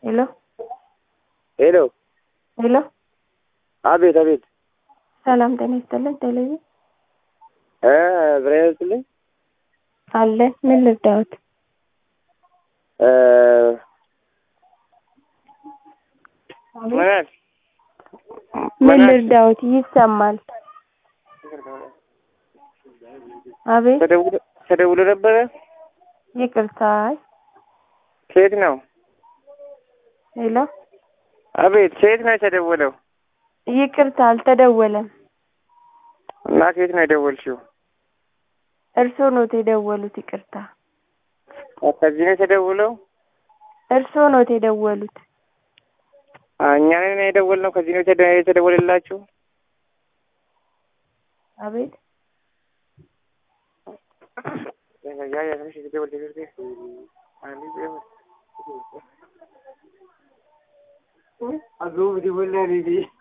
ሄሎ ሄሎ ሄሎ አቤት አቤት ሰላም ጤና ይስጥልኝ። ቴሌቪዥን እ ብሬን ይስጥልኝ አለ ምን ልርዳዎት? እ አቤት ምን አልሽ? ምን ልርዳዎት? ይሰማል። አቤት ተደውሎ ተደውሎ ነበረ። ይቅርታ። አይ ከየት ነው? ሄሎ አቤት ከየት ነው የተደወለው? ይቅርታ አልተደወለም። እና ከየት ነው የደወልሽው? እርስዎ ኖት የደወሉት። ይቅርታ ከዚህ ነው የተደውለው? እርስዎ ኖት የደወሉት። አ፣ እኛ ነን የደወልነው። ከዚህ ነው የተደ- የተደወለላችሁ? አቤት ያ ያ ትንሽ የተደወለ አሉ